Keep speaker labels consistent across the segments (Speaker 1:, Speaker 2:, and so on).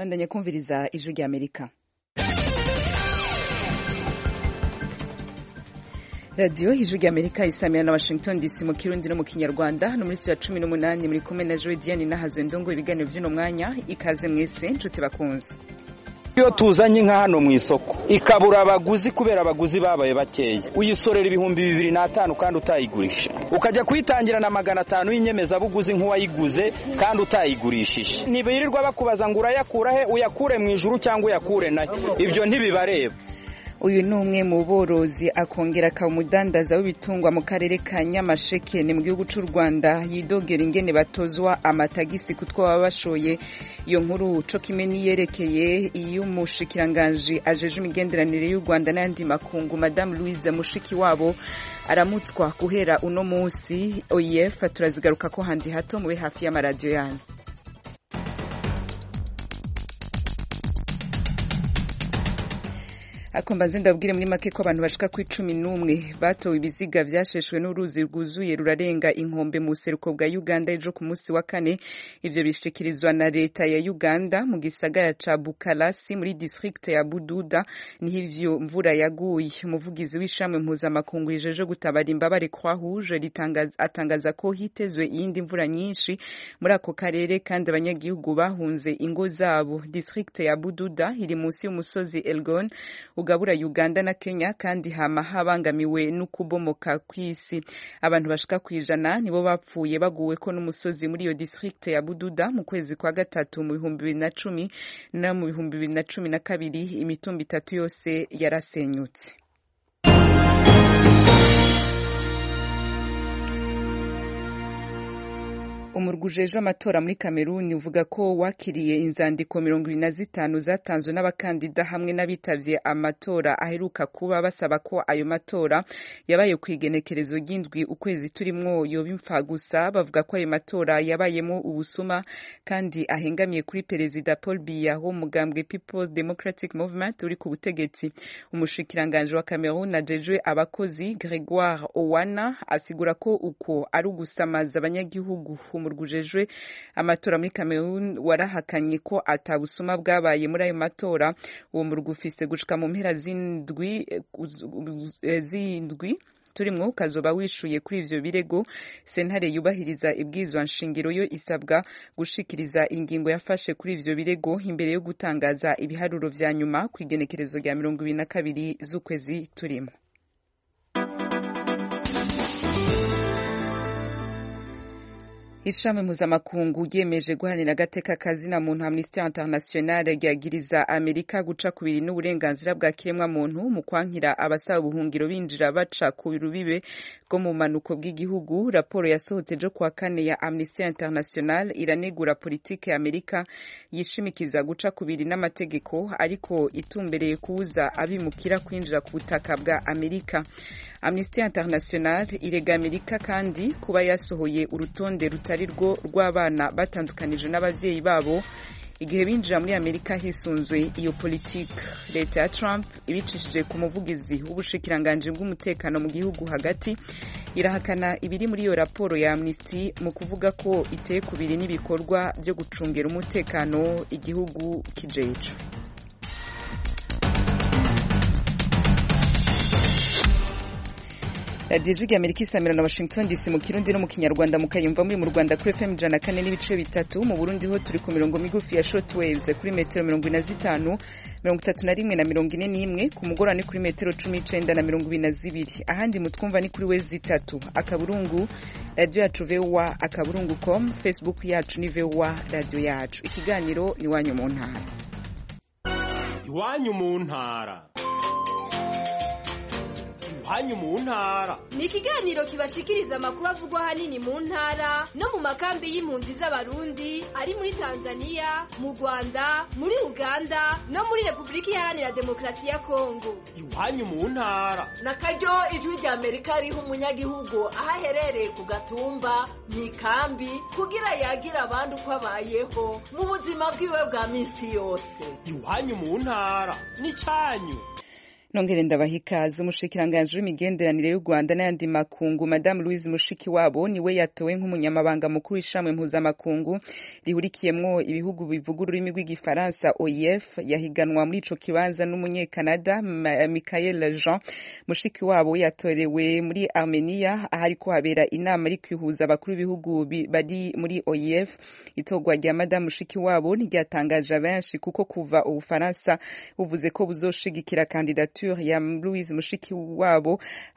Speaker 1: bandanya kumviriza ijwi rya amerika radiyo ijwi rya amerika isamira na washington dc mu kirundi no mu kinyarwanda hano muri studio ya cumi n'umunani muri kumwe na joe diane nahazwe ndongo ibiganiro by'uno mwanya ikaze mwese nshuti bakunze
Speaker 2: iyo tuzanye inka hano mu isoko ikabura abaguzi kubera abaguzi babaye bakeya uyisorera ibihumbi bibiri n'atanu kandi utayigurisha ukajya kuyitangira na magana atanu y'inyemezabuguzi nk'uwayiguze kandi utayigurishije ntibirirwa bakubaza ngo urayakura he uyakure mu ijuru cyangwa uyakure nayo ibyo ntibibareba
Speaker 1: uyu ni umwe mu borozi akongera akaba umudandaza w'ibitungwa mu karere ka nyamasheke ni mu gihugu cy'u rwanda yidogera ingene batozwa amatagisi kutwo baba bashoye iyo nkuru co kimwe niyerekeye iy'umushikiranganji ajeje imigenderanire y'u rwanda n'ayandi makungu madamu louise mushiki wabo aramutswa guhera uno munsi oef turazigaruka ko handi hato mube hafi y'amaradiyo yanyu akomba nze ndabwire muri make ko abantu bashika ku icumi n'umwe batowe ibiziga vyasheshwe n'uruzi rwuzuye rurarenga inkombe mu buseruko bwa uganda ejo ku munsi wa kane ivyo bishikirizwa na leta ya uganda mu gisagara ca bukalasi muri district ya bududa niho ivyo mvura yaguye umuvugizi w'ishamwe mpuzamakungu rijeje gutabara imbabare croix rouge atangaza ko hitezwe iyindi mvura nyinshi muri ako karere kandi abanyagihugu bahunze ingo zabo district ya bududa iri munsi y'umusozi elgon ugabura Uganda na Kenya kandi hama habangamiwe n'ukubomoka kw'isi abantu bashika kwijana nibo bapfuye baguwe ko n'umusozi muri iyo district ya Bududa mu kwezi kwa gatatu mu bihumbi bibiri na cumi no mu bihumbi bibiri na cumi na kabiri imitumba itatu yose yarasenyutse umurwi ujejwe amatora muri kameruni uvuga ko wakiriye inzandiko mirongo ibiri na zitanu zatanzwe n'abakandida hamwe n'abitavye amatora aheruka kuba basaba ko ayo matora yabaye ku igenekerezo ry'indwi ukwezi turimwo yoba impfa gusa bavuga ko ayo matora yabayemo ubusuma kandi ahengamiye kuri perezida paul biya wo mugambwe peoples democratic movement uri ku butegetsi umushikiranganje wa kameruni ajejwe abakozi gregoire owana asigura ko uko ari ugusamaza abanyagihugu umurwi ujejwe amatora muri Cameroon warahakanye ko atabusuma bwabaye muri ayo matora uwo murwi ufise gushika mu mpera z'indwi z'indwi turimwo ukazoba wishuye kuri ivyo birego sentare yubahiriza ibwizwa nshingiro yo isabwa gushikiriza ingingo yafashe kuri ivyo birego imbere yo gutangaza ibiharuro vya nyuma ku igenekerezo rya mirongo ibiri na kabiri z'ukwezi turimo ishami mpuzamakungu ryemeje guharanira agateka kazina muntu amnesty international ryagiriza amerika guca kubiri n'uburenganzira bwa kiremwa muntu mu kwankira abasaba ubuhungiro binjira baca ku rubibe rwo mu manuko bw'igihugu raporo yasohotse ejo kuwa kane ya amnesty international iranegura politike ya amerika yishimikiza guca kubiri n'amategeko ariko itumbereye kubuza abimukira kwinjira ku butaka bwa amerika amnesty international irega amerika kandi kuba yasohoye urutonde rutari rwo rw'abana batandukanije n'ababyeyi babo igihe binjira muri amerika hisunzwe iyo politiki leta ya trump ibicishije ku muvugizi w'ubushikiranganji bw'umutekano mu gihugu hagati irahakana ibiri muri iyo raporo ya amnesty mu kuvuga ko iteye kubiri n'ibikorwa byo gucungera umutekano igihugu kijecu radiyo ijwi amerika isamira na washington dc mu kirundi no mu kinyarwanda mukayumva muri mu rwanda kuri fm ijana kane n'ibice bitatu mu burundi ho turi ku mirongo migufi ya short waves kuri metero mirongo ine na zitanu mirongo itatu na rimwe na mirongo ine n'imwe ku mugoroba ni kuri metero cumi n'icenda na mirongo ibiri na zibiri ahandi mutwumva ni kuri wezi itatu akaburungu radiyo yacu vowa akaburungu com facebook yacu ni vowa radiyo yacu ikiganiro iwanyu mu ntara
Speaker 3: iwanyu mu ntara iwanyu mu ntara
Speaker 4: ni ikiganiro kibashikiriza amakuru avugwa ahanini mu ntara no mu makambi y'impunzi z'abarundi ari muri tanzania mu rwanda muri uganda no muri repubulika iharanira demokarasi ya kongo
Speaker 3: iwanyu mu ntara
Speaker 5: na karyo ijwi rya amerika riha umunyagihugu aho aherereye ku gatumba mu ikambi kugira yagira abandi uko abayeho mu buzima bwiwe bwa minsi yose
Speaker 3: iwanyu mu ntara ni cyanyu
Speaker 1: nongere ndabaha ikaze umushikiranganji w'imigenderanire y'u rwanda n'ayandi makungu madamu louise mushikiwabo niwe yatowe nk'umunyamabanga mukuru w'ishamwe mpuzamakungu rihurikiyemwo ibihugu bivuga ururimi rw'igifaransa oef yahiganwa muri ico kibanza n'umunyekanada michael jean mushikiwabo yatorewe muri armenia ahariko habera inama iri kwihuza abakuru b'ibihugu bari muri oef itorwa rya madamu mushikiwabo ntiryatangaje abenshi kuko kuva ubufaransa buvuze ko buzoshigikira kandidature ya Louise Mushikiwabo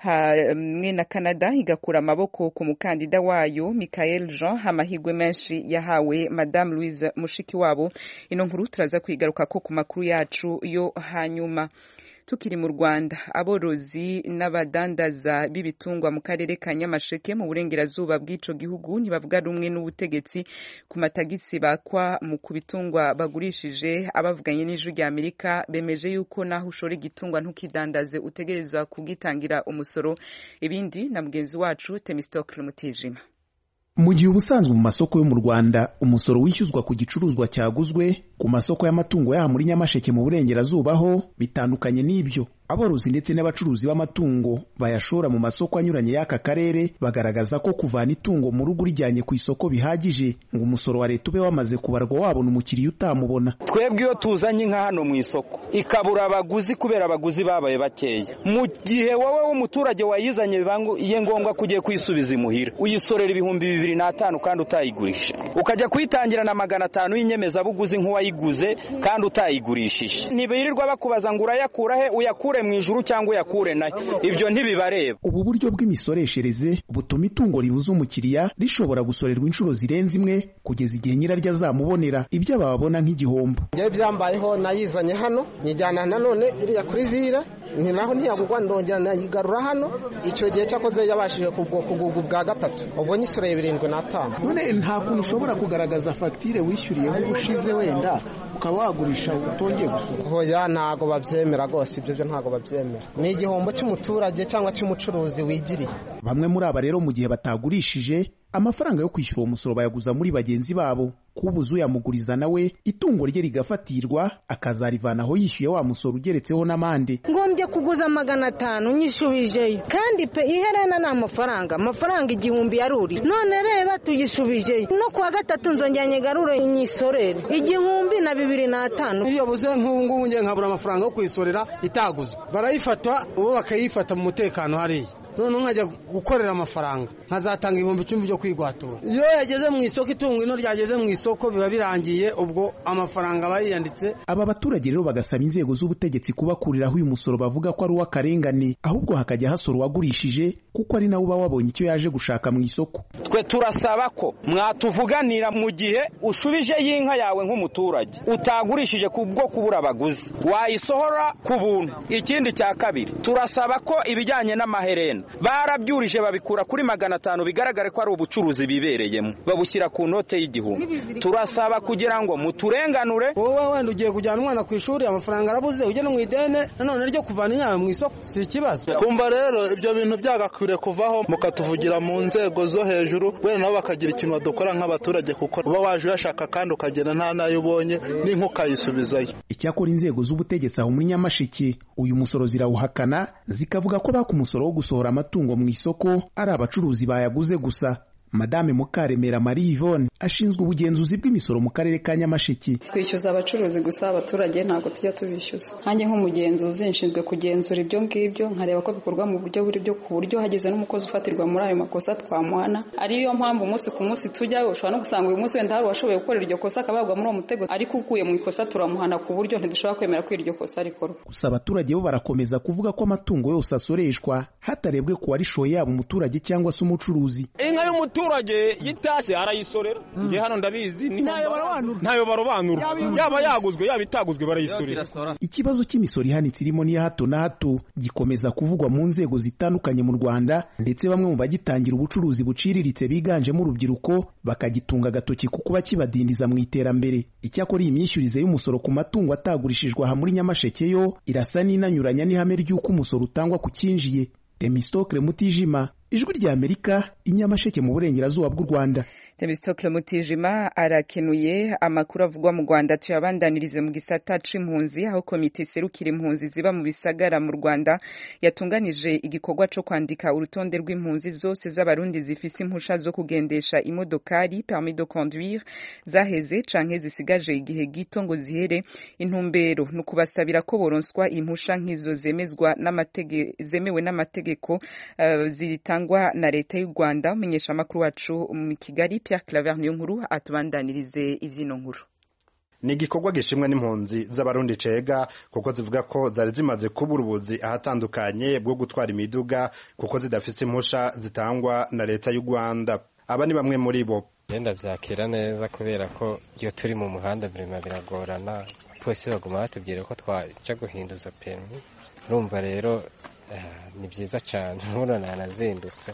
Speaker 1: hamwe na Canada igakura amaboko ku mukandida wayo Michael Jean amahirwe menshi yahawe Madame Louise Mushikiwabo ino nkuru turaza kwigaruka ko ku makuru yacu yo hanyuma tukiri mu Rwanda aborozi n'abadandaza b'ibitungwa mu karere ka Nyamasheke mu burengerazuba bw'ico gihugu ntibavuga rumwe n'ubutegetsi ku matagisi bakwa mu kubitungwa bagurishije abavuganye n'ijwi rya Amerika bemeje yuko naho ushora igitungwa ntukidandaze utegerezwa kugitangira umusoro ibindi na mugenzi wacu Temistocle Mutijima
Speaker 6: mu gihe ubusanzwe mu masoko yo mu Rwanda umusoro wishyuzwa ku gicuruzwa cyaguzwe ku masoko y'amatungo yaha muri Nyamasheke mu burengerazuba ho bitandukanye n'ibyo aborozi ndetse n'abacuruzi b'amatungo bayashora mu masoko anyuranye y'aka karere bagaragaza ko kuvana itungo mu rugo urijyanye ku isoko bihagije ngo umusoro wa leta ube wamaze kubarwa wabona umukiriya utamubona
Speaker 2: twebwe iyo tuzanye inka hano mu isoko ikabura abaguzi kubera abaguzi babaye bakeya mu gihe wowe w'umuturage wayizanye bibaye ngombwa ko ugiye kuyisubiza imuhira uyisorera ibihumbi bibiri n'atanu kandi utayigurisha ukajya kuyitangira na magana atanu y'inyemezabuguzi nk'uwayiguze kandi utayigurishije ntibirirwa bakubaza ngo urayakura he uyakure mu ijuru cyangwa uyakure nayo ibyo ntibibareba
Speaker 6: ubu buryo bw'imisoreshereze butuma itungo ribuza umukiriya rishobora gusorerwa inshuro zirenze imwe kugeza igihe nyiraryo azamubonera ibyo bababona nk'igihombo
Speaker 7: njyewe byambayeho nayizanye hano nyijyana nanone iriya kuri vire ni naho ntiyagurwa ndongera nayigarura hano icyo gihe cyakoze yabashije kugurwa ubwa gatatu ubwo nyisoreye birindwi n'atanu
Speaker 6: none nta kuntu ushobora kugaragaza fagitire wishyuriyeho ubushize wenda ukaba wagurisha utongeye gusura
Speaker 7: hoya ntago babyemera rwose ibyo byo ntago babyemera ni igihombo cy'umuturage cyangwa cy'umucuruzi wigiriye
Speaker 6: bamwe muri aba rero mu gihe batagurishije amafaranga yo kwishyura uwo musoro bayaguza muri bagenzi babo kubuza uyamuguriza nawe itungo rye rigafatirwa akazarivanaho yishyuye wa musoro ugeretseho n'amande
Speaker 8: ngombye kuguza magana atanu nyisubijeyo kandi pe iherena ni amafaranga amafaranga igihumbi yaruri none reba tuyisubijeyo no kuwa gatatu nzongera nyigarure nyisorere igihumbi na bibiri n'atanu
Speaker 9: iyo yabuze nk'ubu ngubu ngiye nkabura amafaranga yo kuyisorera itaguzwe barayifata ubu bakayifata mu mutekano hariya noneho nkajya gukorera amafaranga nkazatanga ibihumbi icumi byo kwigwatura iyo yageze mu isoko itungo ino ryageze mu isoko biba birangiye ubwo amafaranga aba yiyanditse
Speaker 6: aba baturage rero bagasaba inzego z'ubutegetsi kubakuriraho uyu musoro bavuga ko ari uw'akarengane ahubwo hakajya hasora uwagurishije kuko ari nawe uba wabonye icyo yaje gushaka mu isoko
Speaker 2: twe turasaba ko mwatuvuganira mu gihe ushubije y'inka yawe nk'umuturage utagurishije ku bwo kubura abaguzi wayisohora ku buntu ikindi cya kabiri turasaba ko ibijyanye n'amaherena barabyurije babikura kuri magana atanu bigaragare ko ari ubucuruzi bibereyemo babushyira ku note y'igihumbi turasaba kugira ngo muturenganure
Speaker 9: wowe wenda ugiye kujyana umwana ku ishuri amafaranga arabuze ujye no mu idene nanone ryo kuvana inyawe mu isoko si ikibazo
Speaker 10: kumva rero ibyo bintu byagakwiriye kuvaho mukatuvugira mu nzego zo hejuru wenda nabo bakagira ikintu badukora nk'abaturage kuko uba waje uyashaka kandi ukagenda nta nayo ubonye n'inka ukayisubizayo
Speaker 6: icyakora inzego z'ubutegetsi aho muri nyamasheke uyu musoro zirawuhakana zikavuga ko baka umusoro wo gusohora amatungo mu isoko ari abacuruzi bayaguze gusa madame mukaremera marie yvonne ashinzwe ubugenzuzi bw'imisoro mu karere ka nyamasheke
Speaker 11: twishyuza abacuruzi gusa abaturage ntabwo tujya tubishyuza nkanjye nk'umugenzuzi nshinzwe kugenzura ibyo ngibyo nkareba ko bikorwa mu buryo buri byo ku buryo hagize n'umukozi ufatirwa muri ayo makosa twamuhana ariyo mpamvu umunsi ku munsi tujyayo ushobora no gusanga uyu munsi wenda hari uwashoboye gukorera iryo kosa akabagwa muri uwo mutego ariko ukuye mu ikosa turamuhana ku buryo ntidushobora kwemera ko iryo kosa rikorwa
Speaker 6: gusa abaturage bo barakomeza kuvuga ko amatungo yose asoreshwa hatarebwe ku warishoye yaba umuturage cyangwa se umucuruzi
Speaker 3: inka y'umuturage yitashye arayisorera nge hano ndabizi ntayo barobanura yaba yaguzwe yaba itaguzwe barayisorera
Speaker 6: ikibazo cy'imisoro ihanitse irimo n'iya hato na hato gikomeza kuvugwa mu nzego zitandukanye mu rwanda ndetse bamwe mu bagitangira ubucuruzi buciriritse biganjemo urubyiruko bakagitunga agatoki ku kuba kibadindiza mu iterambere icyakora iyi myishyurize y'umusoro ku matungo atagurishijwe aha muri nyamasheke yo irasa n'inanyuranya n'ihame ry'uko umusoro utangwa ku cyinjiye temistokle mutijima ijwi rya amerika inyamasheke mu burengerazuba bw'u rwanda
Speaker 1: Themistokle Mutijima arakenuye amakuru avugwa mu Rwanda tuyabandanirize mu gisata c'impunzi aho komite iserukira impunzi ziba mu bisagara mu Rwanda yatunganije igikorwa co kwandika urutonde rw'impunzi zose z'abarundi zifise impusha zo kugendesha imodokari permis de conduire zaheze canke zisigaje igihe gito ngo zihere intumbero no kubasabira ko boronswa impusha nk'izo zemezwa n'amategeko zemewe n'amategeko uh, zitangwa na leta y'u Rwanda umenyesha amakuru wacu mu Kigali Pierre Claver niyo nkuru atubandanirize ivyino nkuru
Speaker 12: ni igikorwa gishimwe n'impunzi z'abarundi cega kuko zivuga ko zari zimaze kubura ubuzi ahatandukanye bwo gutwara imiduga kuko zidafise impusha zitangwa na leta y'u Rwanda aba ni bamwe muri bo
Speaker 13: genda vyakira neza kubera ko iyo turi mu muhanda birima biragorana polisi baguma batubwira ko twaja guhinduza permis urumva rero ni byiza cyane nk'ubu nanazindutse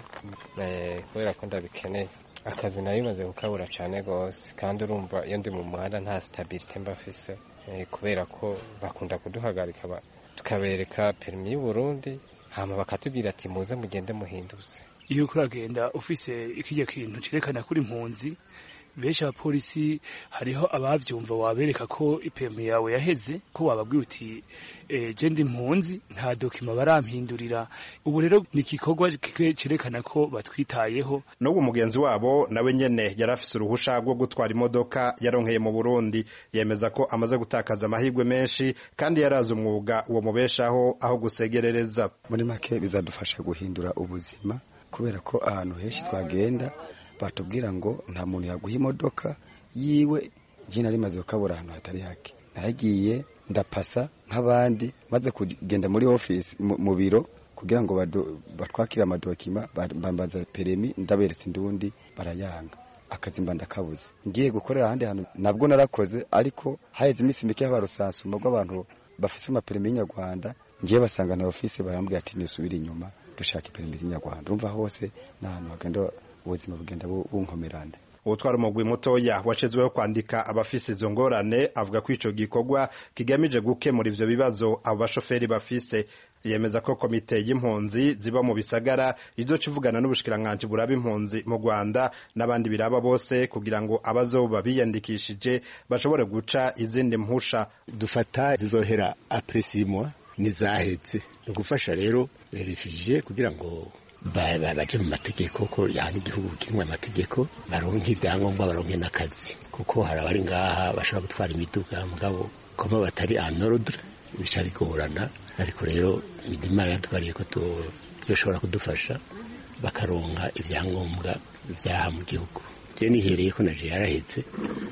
Speaker 13: kubera ko ndabikeneye akazi nari bimaze kukabura cyane rwose kandi urumva iyo ndi mu muhanda nta sitabirite mba afise kubera ko bakunda kuduhagarika tukabereka perimi y'uburundi hama bakatubwira ati muze mugende muhinduze
Speaker 14: iyo uriko uragenda ufise ikijya kintu cerekana kuri impunzi benshi abapolisi hariho abavyumva wabereka ko ipemu yawe yaheze ko wababwiye uti e, je ndi impunzi nta dokima barampindurira ubu rero ni igikorwa cerekana ko batwitayeho
Speaker 12: n'ubu mugenzi wabo nawe nyene yari afise uruhusha rwo gutwara imodoka yaronkeye mu burundi yemeza ko amaze gutakaza amahirwe menshi kandi yarazi umwuga uwo mubeshaho aho gusegerereza
Speaker 15: muri make bizadufasha guhindura ubuzima kubera ko ahantu henshi twagenda batubwira ngo nta muntu yaguha imodoka yiwe njye nari maze gukabura ahantu hatari hake naragiye ndapasa nk'abandi maze kugenda muri ofisi mu biro kugira ngo batwakire amadokima bambaza peremi ndaberetse indundi barayanga akazi mba ndakabuze ngiye gukorera ahandi hantu nabwo narakoze ariko haheze iminsi mike haba rusansuma rw'abantu bafite amaperimi y'inyarwanda ngiye basanga na ofisi barambwira ati nisubire inyuma dushaka iperimi z'inyarwanda urumva hose ni ahantu hagenda ubuzima bugenda bunkomerana
Speaker 12: utwara umugwi mutoya washizweho kwandika abafise izo ngorane avuga ko ico gikorwa kigamije gukemura ivyo bibazo abo bashoferi bafise yemeza ko komite y'impunzi ziba mu bisagara izoca ivugana n'ubushikiranganji buraba impunzi mu Rwanda n'abandi biraba bose kugira ngo abazoba biyandikishije bashobore guca izindi mpusha
Speaker 16: dufata zizohera apresimwa nizahetse ni ugufasha rero refugee kugira ngo baje mu mategeko ko yani igihugu kirimo amategeko baronke ibyangombwa baronke n'akazi kuko hari abari ngaha bashobora gutwara imiduga mugabo koma batari en ordre bica bigorana ariko rero imana yatwariye ko yoshobora kudufasha bakaronka ibyangombwa byaha mu gihugu je nihereye ko naje yarahetse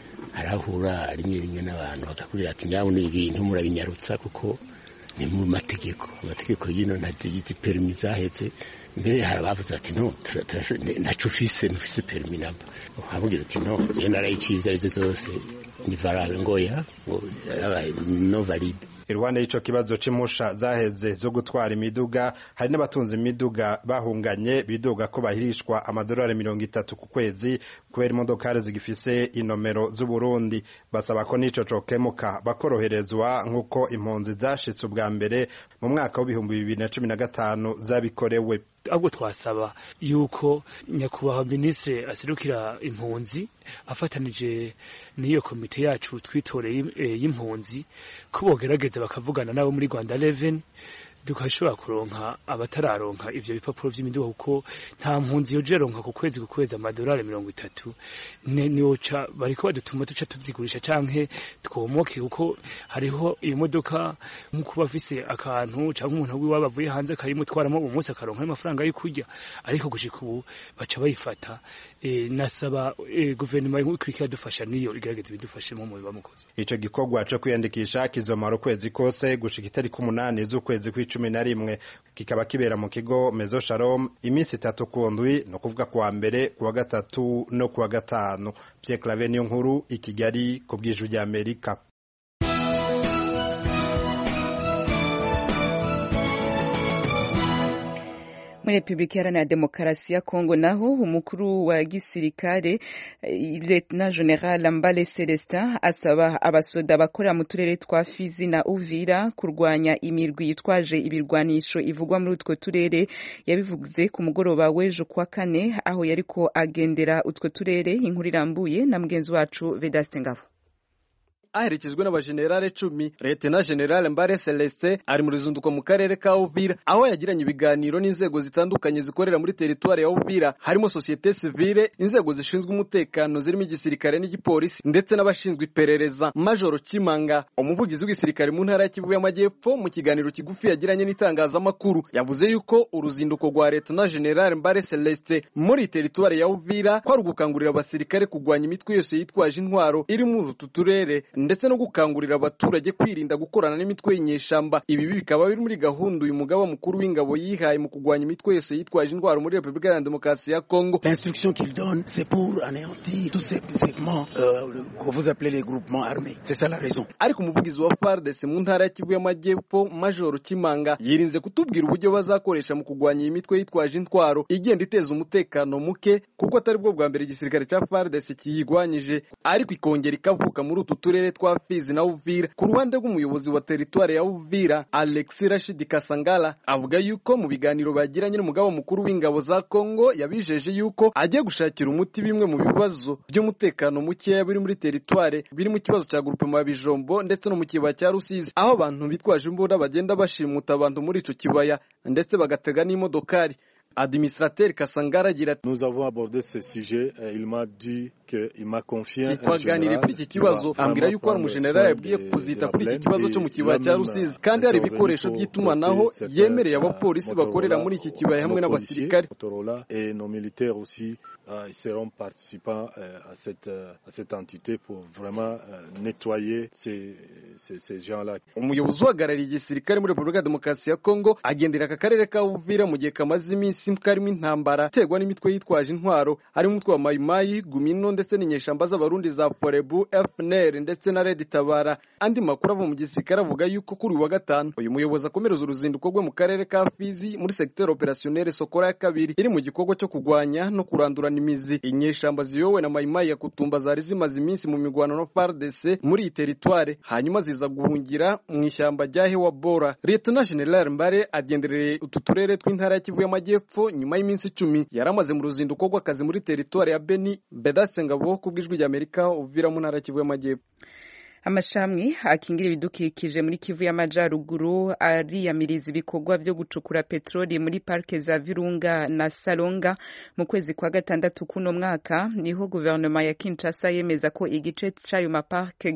Speaker 16: arahura rimwe rimwe n'abantu bakakubwira ati ngaho ni ibintu murabinyarutsa kuko ni mu mategeko amategeko y'ino ntazigize perimi zahetse mbere hari abavuze ati no ntaco ufise ntufise perimi namba ukabwira uti no je narayiciye ivyo arivyo zose ni valable ngoya ngo no valide
Speaker 12: iruhande y'ico kibazo c'impusha zaheze zo gutwara imiduga hari n'abatunze imiduga bahunganye bidoga ko bahirishwa amadolari mirongo itatu ku kwezi kubera imodokari zigifise inomero z'uburundi basaba ko n'ico cokemuka bakoroherezwa nk'uko impunzi zashitse ubwa mbere mu mwaka w'ibihumbi bibiri na cumi na gatanu zabikorewe
Speaker 14: ahubwo twasaba yuko nyakubahwa minisitiri aserukira impunzi afatanije n'iyo komite yacu twitoreye y'impunzi ko bogerageza bakavugana nabo muri rwanda reveni tukashobora kuronka abatararonka ivyo bipapuro vy'imiduga kuko nta mpunzi yoje ronka ku kwezi ku kwezi amadolari mirongo itatu niyoca bariko badutuma duca tuzigurisha canke twomoke kuko hariho iyo modoka nk'uko bafise akantu canke umuntu wiwe bavuye hanze akayimutwaramo uwo munsi akaronka amafaranga yo kurya ariko gushika ubu baca bayifata e, nasaba e, guverinoma ikurikira dufasha niyo igerageza ibidufashemo mu biba mukozi
Speaker 12: ico gikorwa co kwiyandikisha kizomara ukwezi kose gushika itariki umunani z'ukwezi kw'icumi na rimwe kikaba kibera mu kigo mezo shalom iminsi itatu ku ndwi ni ukuvuga kuwa mbere kuwa gatatu no kuwa gatanu pierre clave niyo nkuru i kigali ku bw'ijwi ry'amerika
Speaker 1: muri repubulika iharanira demokarasi ya kongo naho umukuru wa gisirikare lieutenant general mbale celestin asaba abasoda bakorera mu turere twa fizi na uvira kurwanya imirwi yitwaje ibirwanisho ivugwa muri utwo turere yabivuze ku mugoroba w'ejo kuwa kane aho yariko agendera utwo turere inkuru irambuye na mugenzi wacu vedaste ngabo
Speaker 17: aherekejwe n'abajenerale cumi Lieutenant General Mbare Celestin ari mu ruzinduko mu karere ka Uvira aho yagiranye ibiganiro n'inzego zitandukanye zikorera muri teritwari ya Uvira harimo societe civile inzego zishinzwe umutekano zirimo igisirikare n'igipolisi ndetse n'abashinzwe iperereza Major Kimanga umuvugizi w'igisirikare mu ntara ya Kivu y'Amajyepfo mu kiganiro kigufi yagiranye n'itangazamakuru yavuze yuko uruzinduko rwa Lieutenant General Mbare Celestin muri teritwari ya Uvira kwari ugukangurira abasirikare kurwanya imitwe yose yitwaje intwaro iri muri utu turere ndetse no gukangurira abaturage kwirinda gukorana n'imitwe y'inyeshamba ibi bikaba biri muri gahunda uyu mugaba mukuru w'ingabo yihaye mu kurwanya imitwe yose yitwaje intwaro muri Repubulika Iharanira Demokarasi ya Kongo
Speaker 18: L'instruction qu'il donne c'est pour anéantir tous ces segments euh, que vous appelez les groupements armés c'est ça la raison
Speaker 17: ariko umuvugizi wa FARDC mu ntara ya Kivu y'Amajyepfo Major Kimanga yirinze kutubwira uburyo bazakoresha mu kurwanya iyi mitwe yitwaje intwaro igenda iteza umutekano muke kuko atari bwo bwa mbere igisirikare cya FARDC kiyigwanyije ariko ikongera ikavuka muri utu turere twa Fizi na Uvira ku ruhande rw'umuyobozi wa teritwari ya Uvira Alex Rashid Kasangala avuga yuko mu biganiro bagiranye n'umugaba mukuru w'ingabo za Kongo yabijeje yuko agiye gushakira umuti bimwe mu bibazo by'umutekano mukeya biri muri teritwari biri mu kibazo cya groupement ya Bijombo ndetse no mu kibaya cya Rusizi aho abantu bitwaje imbunda bagenda bashimuta abantu muri ico kibaya ndetse bagatega n'imodokari Administrateur Kasangara agira ati
Speaker 19: Nous avons abordé ce sujet et il m'a dit que il m'a confié un
Speaker 17: twaganiriye kuri iki kibazo ambwira yuko hari umujenerali yabwiye kuzita kuri iki kibazo cyo mu kibaya cya Rusizi kandi hari ibikoresho by'itumanaho yemereye abapolisi bakorera muri iki kibaya hamwe n'abasirikare
Speaker 19: et nos militaires aussi euh, ils seront participants euh, à cette euh, à cette entité pour vraiment nettoyer ces ces, ces gens-là
Speaker 17: umuyobozi uhagarariye igisirikare muri Repubulika ya Demokarasi ya Kongo agendera aka karere ka Uvira mu gihe kamaze iminsi karimo intambara iterwa n'imitwe yitwaje intwaro harimo umutwe wa Mayimayi Gumino ndetse n'inyeshamba z'abarundi za Forebu FNL ndetse na Red Tabara andi makuru ava mu gisirikare avuga yuko kuri uyu wa gatanu uyu muyobozi akomereza uruzinduko rwe mu karere ka Fizi muri secteur opérationnel Sokora ya kabiri iri mu gikorwa cyo kurwanya no kurandurana imizi inyeshamba ziyowe na Mayimayi ya Kutumba zari zimaze iminsi mu migwano no FARDC muri iyi teritware hanyuma ziza guhungira mu ishyamba rya Hewa Bora Lieutenant General Mbare agendereye utu turere tw'intara ya Kivu y'Amajyepfo nyuma y'iminsi icumi yari amaze mu ruzinduko rw'akazi muri teritwari ya Beni Bedatse Ngabo ku bw'ijwi ry'Amerika uvira mu ntara ya Kivu y'Amajyepfo
Speaker 1: amashami akingira ibidukikije muri kivu y'amajyaruguru ariyamiriza ibikorwa byo gucukura peteroli muri parike za virunga na salonga mu kwezi kwa gatandatu kuno mwaka niho guverinoma ya kinshasa yemeza ko igice cy'ayo maparike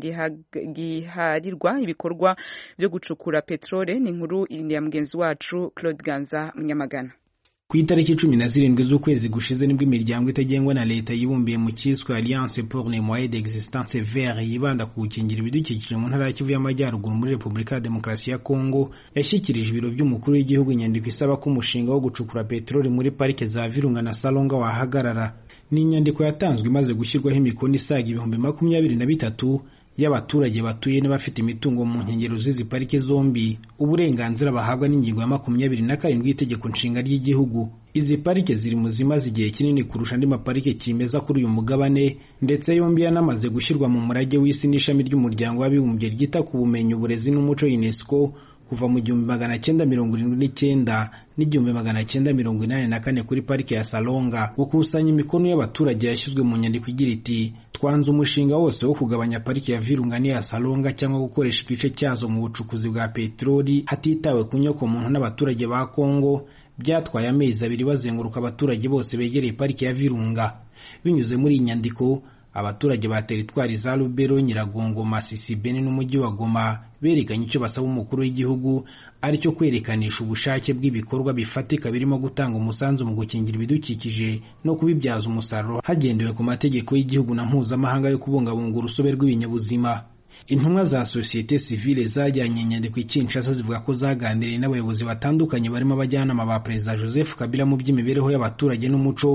Speaker 1: giharirwa ibikorwa byo gucukura peteroli ni inkuru ya mugenzi wacu claude ganza munyamagana
Speaker 6: ku itariki cumi na zirindwi z'ukwezi gushize nibwo imiryango itagengwa na leta yibumbiye mu cyiswe alliance pour les moyens d'existence vert yibanda ku gukingira ibidukikije mu ntara ya kivu y'amajyaruguru muri repubulika ya demokarasi ya kongo yashyikirije ibiro by'umukuru w'igihugu inyandiko isaba ko umushinga wo gucukura peteroli muri parike za virunga na salonga wahagarara ni inyandiko yatanzwe imaze gushyirwaho imikono isaga ibihumbi makumyabiri na bitatu y'abaturage batuye n'abafite imitungo mu nkengero z'izi parike zombi uburenganzira bahabwa n'ingingo ya makumyabiri na karindwi y'itegeko nshinga ry'igihugu izi parike ziri mu zimaze igihe kinini kurusha andi maparike kimeza kuri uyu mugabane ndetse yombi yanamaze gushyirwa mu murage w'isi n'ishami ry'umuryango w'abibumbye ryita ku bumenyi uburezi n'umuco unesco kuva mu gihumbi magana cyenda mirongo irindwi n'icyenda n'igihumbi magana cyenda mirongo inani na kane kuri parike ya salonga gukusanya imikono y'abaturage yashyizwe mu nyandiko igira iti twanze umushinga wose wo kugabanya parike ya virunga n'iya salonga cyangwa gukoresha igice cyazo mu bucukuzi bwa peteroli hatitawe ku nyokomuntu n'abaturage ba kongo byatwaye amezi abiri bazenguruka abaturage bose begereye parike ya virunga binyuze muri iyi nyandiko abaturage ba teritwari za Lubero, Nyiragongo, Masisi, Beni n'umujyi wa Goma berekanye icyo basaba umukuru w'igihugu ari cyo kwerekananisha ubushake bw'ibikorwa bifatika birimo gutanga umusanzu mu gukingira ibidukikije no kubibyaza umusaruro hagendewe ku mategeko y'igihugu na mpuzamahanga yo kubungabunga urusobe rw'ibinyabuzima intumwa za sosiyete sivile zajyanye inyandiko i Kinshasa zivuga ko zaganiriye n'abayobozi batandukanye barimo abajyanama ba perezida Joseph Kabila mu by'imibereho y'abaturage n'umuco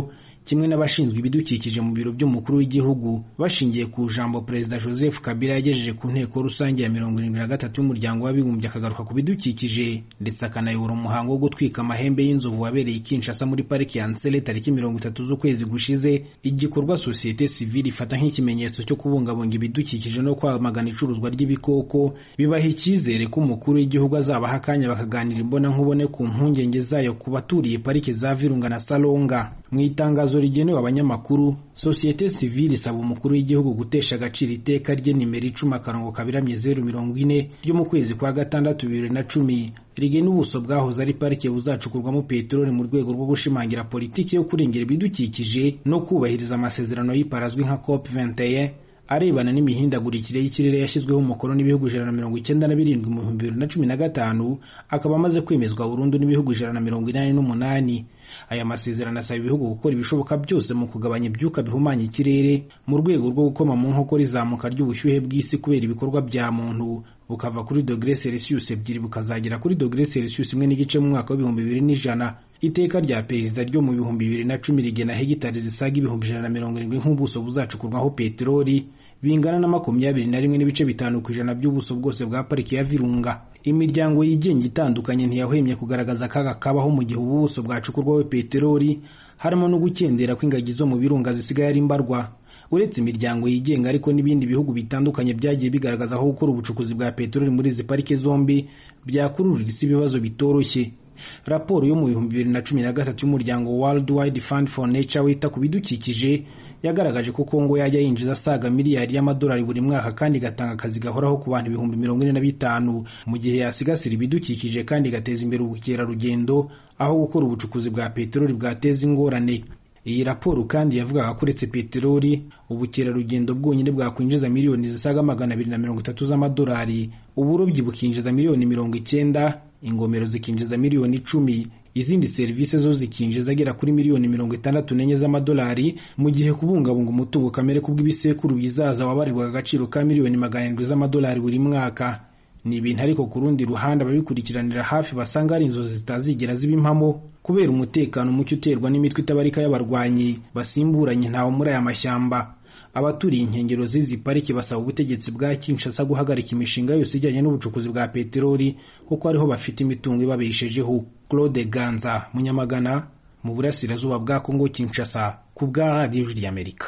Speaker 20: kimwe n'abashinzwe ibidukikije mu biro by'umukuru w'igihugu bashingiye ku jambo perezida joseph kabila yagejeje ku nteko rusange ya mirongo irindwi na gatatu y'umuryango w'abibumbye akagaruka ku bidukikije ndetse akanayobora umuhango wo gutwika amahembe y'inzovu wabereye i kinshasa muri pariki ya nsele tariki mirongo itatu z'ukwezi gushize igikorwa sosiyete sivile ifata nk'ikimenyetso cyo kubungabunga ibidukikije no kwamagana icuruzwa ry'ibikoko bibaha icyizere ko umukuru w'igihugu azabaha akanya bakaganira imbonankubone ku mpungenge zayo ku baturiye pariki za virunga na salonga mu itangazo rigenewe abanyamakuru sosiyete sivile isaba umukuru w'igihugu gutesha agaciro iteka rye nimero icumi akarongo kabiramye zeru mirongo ine ryo mu kwezi kwa gatandatu bibiri na cumi rigena ubuso bwahoze ari parike buzacukurwamo peteroli mu rwego rwo gushimangira politiki yo kurengera ibidukikije no kubahiriza amasezerano y'iparazwi nka cop 21 arebana n'imihindagurikire y'ikirere yashyizweho umukono n'ibihugu ijana na mirongo icyenda na birindwi mu bihumbi bibiri na cumi na gatanu akaba amaze kwemezwa burundu n'ibihugu ijana na mirongo inani n'umunani aya masezerano asaba ibihugu gukora ibishoboka byose mu kugabanya ibyuka bihumanya ikirere mu rwego rwo gukoma mu nkokora izamuka ry'ubushyuhe bw'isi kubera ibikorwa bya muntu bukava kuri dogere celsius ebyiri bukazagera kuri dogere celsius imwe n'igice mu mwaka w'ibihumbi bibiri n'ijana iteka rya perezida ryo mu bihumbi bibiri na cumi rigena hegitari zisaga ibihumbi ijana na mirongo irindwi nk'ubuso buzacukurwaho peteroli bingana na makumyabiri na rimwe n'ibice bitanu ku ijana by'ubuso bwose bwa pariki ya virunga imiryango yigenga itandukanye ntiyahwemye kugaragaza akaga kabaho mu gihe ubu buso bwacukurwaho peteroli harimo no gukendera kw'ingagi zo mu birunga zisigaye ari mbarwa uretse imiryango yigenga ariko n'ibindi bihugu bitandukanye byagiye bigaragaza aho gukora ubucukuzi bwa peteroli muri izi parike zombi byakururira isi ibibazo bitoroshye raporo yo mu bihumbi bibiri na cumi na gatatu y'umuryango world wide fund for nature wita ku bidukikije yagaragaje ko kongo yajya yinjiza asaga miliyari y'amadolari buri mwaka kandi igatanga akazi gahoraho ku bantu ibihumbi mirongo ine na bitanu mu gihe yasigasira ibidukikije kandi igateza imbere ubukerarugendo aho gukora ubucukuzi bwa peteroli bwateza ingorane iyi raporo kandi yavugaga ko uretse peteroli ubukerarugendo bwonyine bwakwinjiza miliyoni zisaga magana abiri na mirongo itatu z'amadolari uburobyi bukinjiza miliyoni mirongo icyenda ingomero zikinjiza miliyoni icumi izindi serivisi zo zikinjiza agera kuri miliyoni mirongo itandatu n'enye z'amadolari mu gihe kubungabunga umutungo kamere kubw'ibisekuru bizaza wabarirwaga agaciro ka miliyoni magana arindwi z'amadolari buri mwaka ni ibintu ariko ku rundi ruhande ababikurikiranira hafi basanga ari inzozi zitazigera ziba impamo kubera umutekano muke uterwa n'imitwe itabarika y'abarwanyi basimburanye ntawo muri aya mashyamba abaturiye inkengero z'izi pariki basaba ubutegetsi bwa Kinshasa guhagarika imishinga yose ijyanye n'ubucukuzi bwa peteroli kuko ariho bafite imitungo ibabeshejeho Claude Ganza Munyamagana mu burasirazuba bwa Kongo Kinshasa ku bwa radiyo ry'Amerika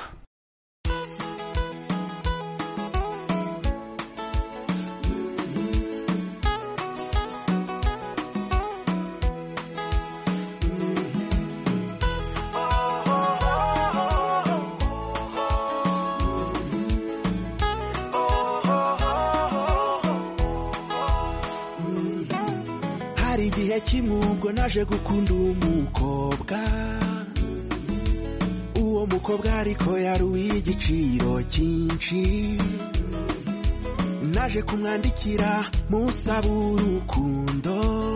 Speaker 21: hari igihe kimwe ubwo naje gukunda umukobwa uwo mukobwa ariko yari uw'igiciro cyinshi naje kumwandikira musaba urukundo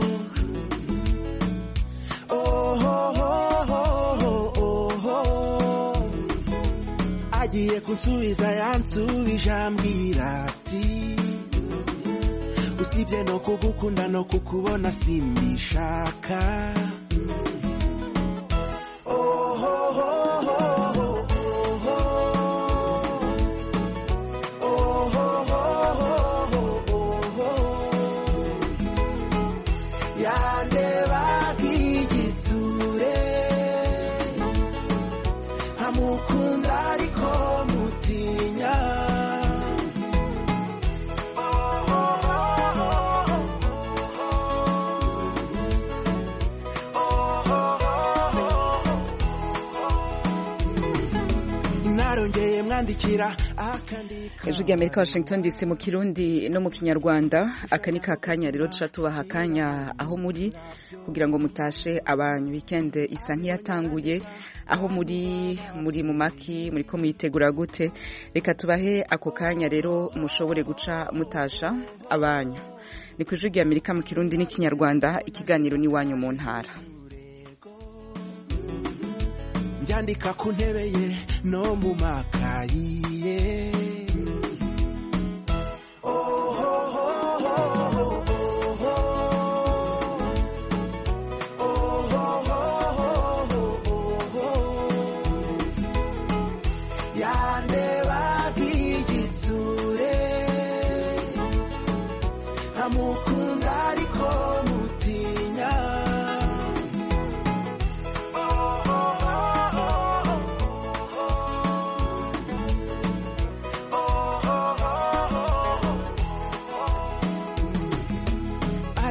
Speaker 21: agiye kunsubiza yansubije ambwira ati usibye no kugukunda no kukubona simbishaka yandebaga igitsure nkamukunda ariko mutinya narongeye mwandikira
Speaker 1: ijwi ry'amerika washington dc mu kirundi no mu kinyarwanda aka ni ka kanya rero tuca tubaha akanya aho muri kugira ngo mutashe abantu wikende isa nk'iyatanguye aho muri muri mu maki muri ko muyitegura gute reka tubahe ako kanya rero mushobore guca mutasha abanyu ni ku ijwi ry'amerika mu kirundi n'ikinyarwanda ikiganiro n'iwanyu mu ntara
Speaker 21: byandika ku ntebe ye no mu makayi ye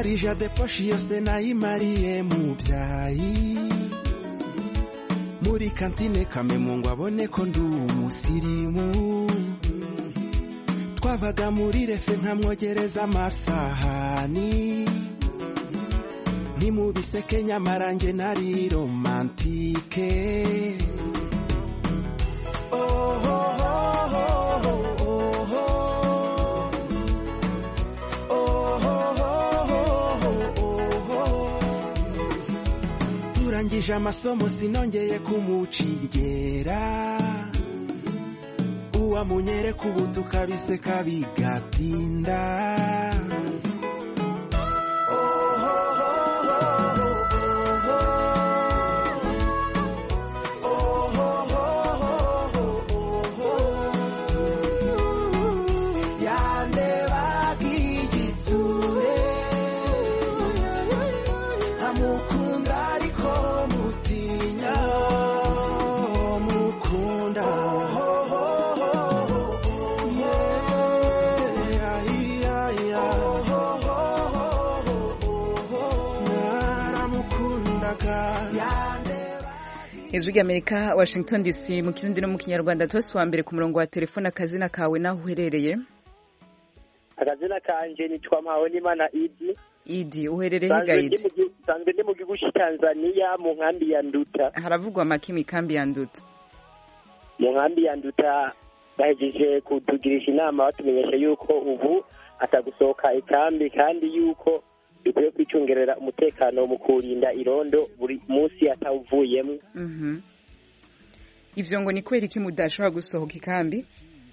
Speaker 21: arija de poshi yose nayimariye mu byayi muri kantine kamemu ngo abone ko ndi umusirimu twavaga muri refe nkamwogereza amasahani ntimubiseke nyamara nge nari romantike oh, oh, oh, oh, oh, oh. turangije amasomo sinongeye kumucigera uwamunyereka ubu tukabiseka bigatinda yandebaga igitsure nkamukunda ariko mutinya mukunda naramukundaga
Speaker 1: ijwi ry'amerika washington dc mu kirundi no mu kinyarwanda tose wa mbere ku murongo wa telefone akazina kawe n'aho uherereye
Speaker 4: akazina kanje nitwa mpawonimana idi
Speaker 1: idi uherereye
Speaker 4: Nsanzwe
Speaker 1: hegayidi
Speaker 4: ndi mu gihugu- nsanzwe ndi mu gihugu cy'i tanzania mu nkambi ya nduta
Speaker 1: haravugwa amaki mikambi ya nduta
Speaker 4: mu nkambi ya nduta bahejeje kutugirisha inama batumenyesha yuko ubu atagusohoka ikambi kandi yuko dukwiye kwicungerera umutekano mu kurinda irondo buri munsi atawuvuyemo
Speaker 1: Mhm. ivyo ngo ni kubera iki mudashobora gusohoka ikambi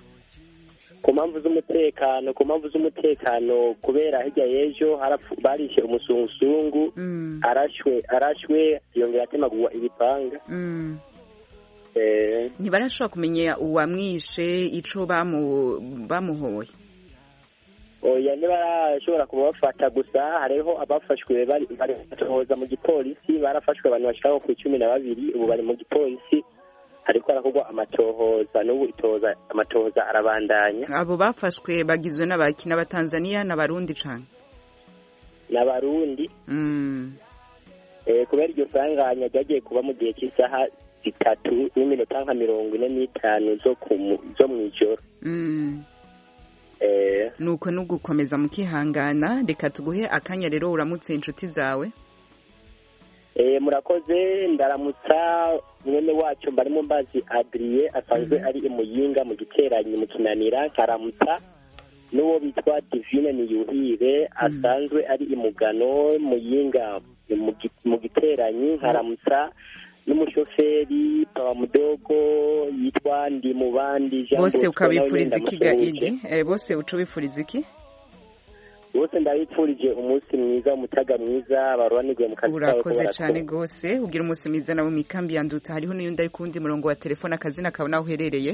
Speaker 4: ku mpamvu z'umutekano ku mpamvu z'umutekano kubera hirya y'ejo harapfu- barishe umusungusungu arashwe arashwe yongera atemagurwa ibipanga
Speaker 1: Mm.
Speaker 4: Eh,
Speaker 1: ntibarashobora kumenya uwamwishe ico bamu- bamuhoye
Speaker 4: oya ntibarashobora kubafata gusa hariho abafashwe bari bari batohoza mu gipolisi barafashwe abantu bashika ku icumi na babiri ubu bari mu gipolisi ariko harakorwa amatohoza n'ubu itohoza amatohoza arabandanya
Speaker 1: abo bafashwe bagizwe n'abaki n'abatanzaniya n'abarundi cane
Speaker 4: n'abarundi
Speaker 1: Mm.
Speaker 4: Eh, kubera iryo sanganya ryagiye kuba mu gihe cy'isaha zitatu n'iminota nka mirongo ine n'itanu zo ku mu- zo mu ijoro
Speaker 1: Mm.
Speaker 4: Eh,
Speaker 1: nuko nugukomeza mukihangana reka tuguhe akanya rero uramutse inshuti zawe
Speaker 4: eh, murakoze ndaramutsa mwene wacu mbarimo mbazi adriye asanzwe ari imuyinga mu giteranyi mu kinanira nkaramutsa n'uwo bitwa divine niyuhire asanzwe ari imugano muyinga mu gi- mu giteranyi nkaramutsa n'umushoferi papa mudogo yitwa ndi mu bandi Jean
Speaker 1: bose
Speaker 4: Bosco, nawe
Speaker 1: ukabipfuriza
Speaker 4: nyine
Speaker 1: iki ga
Speaker 4: ndamusuhuje.
Speaker 1: idi Eh, bose uca ubipfuriza iki
Speaker 4: bose ndabipfurije umunsi mwiza umutaga mwiza barobanirwe mu kazi kabo ko
Speaker 1: urakoze
Speaker 4: barakora.
Speaker 1: cyane rwose ugira umunsi mwiza nawe mu ikambi ya nduta hariho n'uyundi ari ku wundi murongo wa telefone akazina kawe n'aho uherereye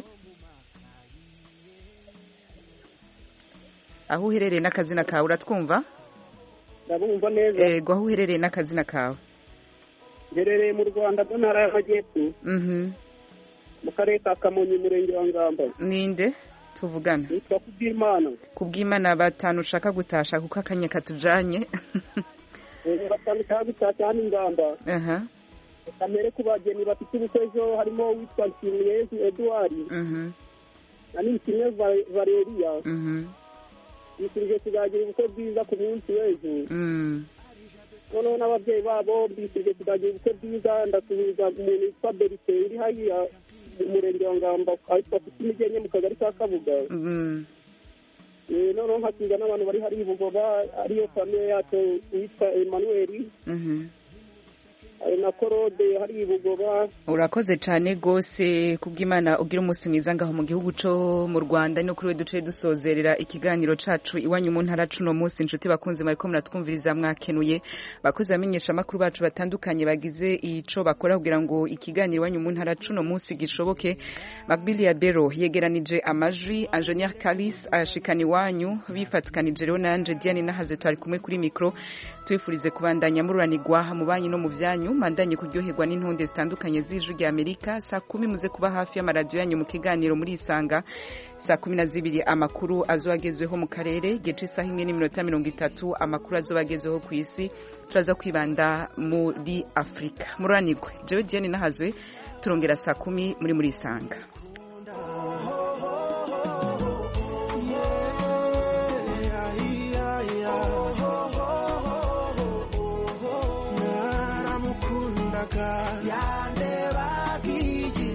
Speaker 1: aho uherereye n'akazina kawe uratwumva
Speaker 22: ndabumva neza
Speaker 1: ego aho uherereye n'akazina kawe
Speaker 22: mherereye mu rwanda mu ntara y'amajyepfo
Speaker 1: Mhm.
Speaker 22: mu karere ka kamonyi umurenge wa ngamba
Speaker 1: ninde tuvugana
Speaker 22: nitwa kubwimana
Speaker 1: kubw'imana batanu ushaka gutasha kuko akanya katujanye
Speaker 22: batanu cyangwa gutashya hano ingamba
Speaker 1: aha
Speaker 22: kamere ku bageni bafite ubukwe ejo harimo uwitwa nshimiyezu eduard
Speaker 1: mhm
Speaker 22: na nishimwe Va- valeria
Speaker 1: mhm
Speaker 22: bifurije kuzagira ubukwe bwiza ku munsi w'ejo
Speaker 1: mm
Speaker 22: noneho n'ababyeyi babo mbifurije kuzagira ubukwe bwiza ndasuhuza umuntu witwa berite uri hariya mu murenge wa ngamba ahitwa afite imigenge mu kagari ka kabuga
Speaker 1: mm
Speaker 22: Eh, noneho nkasubiza n'abantu bari hariya i bugoba ariyo famiye yacu witwa emmanuel
Speaker 1: mhm
Speaker 22: hari na korode hariya i bugoba
Speaker 1: urakoze cyane rwose kubw'imana ugira umunsi mwiza ngaho mu gihugu cyo mu rwanda no kuri we duce dusozerera ikiganiro cacu iwanyu mu ntara cuno munsi inshuti bakunze mwariko muratwumviriza mwakenuye bakozi bamenyesha amakuru bacu batandukanye bagize ico bakora kugira ngo ikiganiro iwanyu mu ntara cuno munsi gishoboke Macbili ya Bero yegeranije amajwi Engineer Kalis ashikana iwanyu bifatikanije rero nanje Diane Nahaze twari kumwe kuri mikro tubifurize kubandanya mururanirwa mu banyu no mu vyanyu ryanyu mandanye kuryoherwa n'intonde zitandukanye z'ijwi rya amerika saa kumi muze kuba hafi y'amaradiyo yanyu mu kiganiro muri isanga saa kumi na zibiri amakuru azoba agezweho mu karere igihe c'isaha imwe n'iminota mirongo itatu amakuru azoba agezweho ku isi turaza kwibanda muri afurika muranirwe jewe diane nahazwe turongera saa kumi muri muri isanga